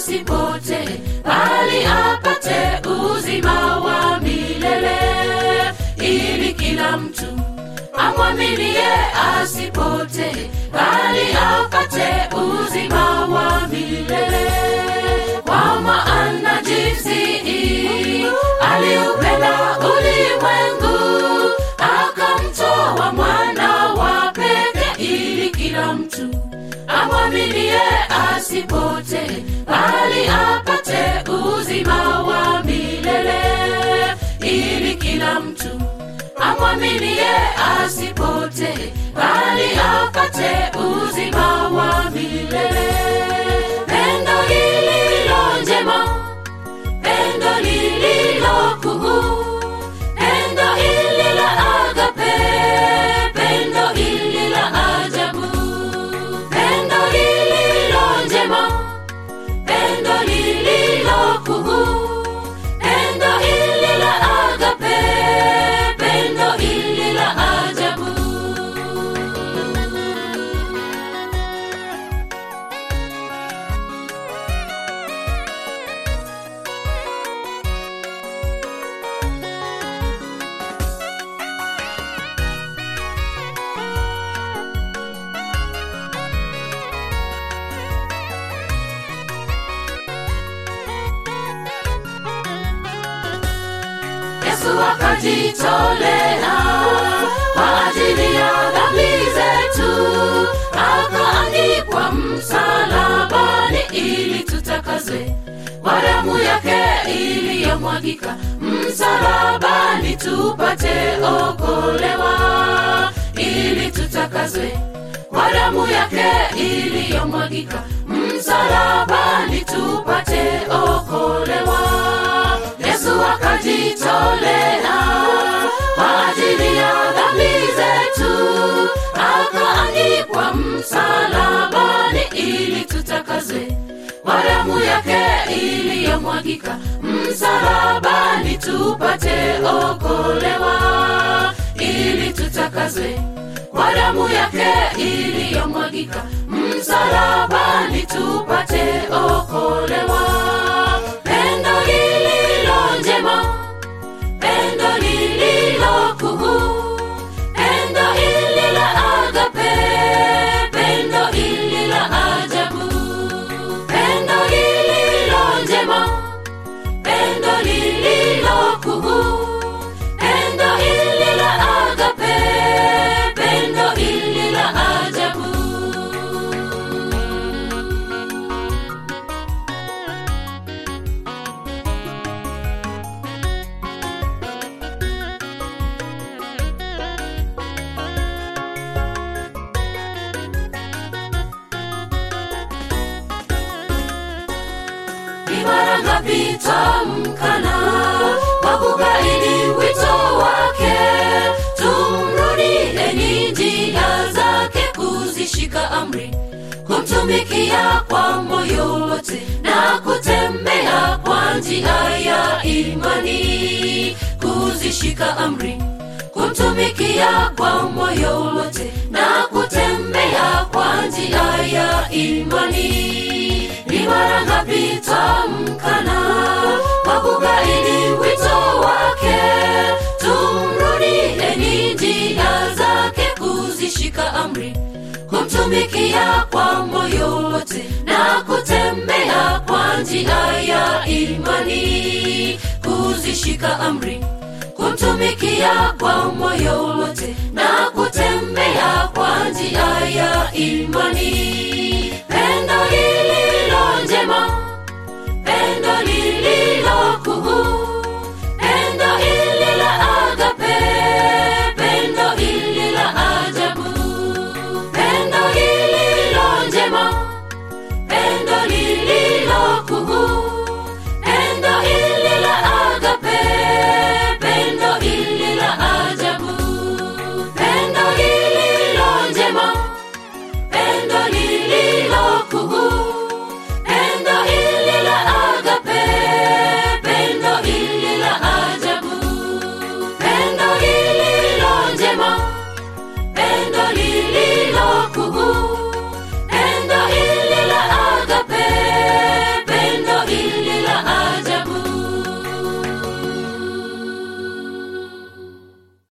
asipotee, bali apate uzima wa milele, ili kila mtu amwaminie asipotee, bali apate uzima wa milele. Kwa maana jinsi hii aliupenda ulimwengu, akamtoa mwana wa pekee, ili kila mtu amwaminie asipotee, bali apate uzima wa milele, ili kila mtu amwaminie asipotee, bali apate uzima wa milele. Pendo lililo njema, pendo lililo kuu, pendo hili la agape, pendo hili la ajabu, pendo lililo njema, pendo lililo kuu, pendo hili la agape, pendo hili la ajabu. Yesu akajitolea kwa ajili ya dhambi zetu, akaangikwa msalabani ili tutakazwe kwa damu yake iliyomwagika msalabani, tupate okolewa, ili tutakazwe kwa damu yake iliyomwagika msalabani, tupate okolewa. Yesu akajitolea kwa ajili ya dhambi zetu, akaangikwa msalabani ili tutakazwe kwa damu yake iliyomwagika msalabani, tupate okolewa, ili tutakazwe kwa damu yake iliyomwagika msalabani, tupate okolewa. Pendo lililo njema, pendo lililo kuu, pendo hili la agape, pendo hili la ajabu, pendo lililo njema, pendo lililo kuu, pendo hili la agape, pendo hili la ajabu. ni mara ngapi tamkana kwa kukaidi wito wake tumrudieni njia zake kuzishika amri kumtumikia kwa moyo wote na kutembea kwa njia ya imani kuzishika amri kumtumikia kwa moyo wote na kutembea kwa njia ya imani ni mara ngapi tamkana kwa kukaidi wito wake tumrudieni njia zake kuzishika amri kumtumikia kwa moyo wote na kutembea kwa njia ya imani kuzishika amri kumtumikia kwa moyo wote na kutembea kwa njia ya imani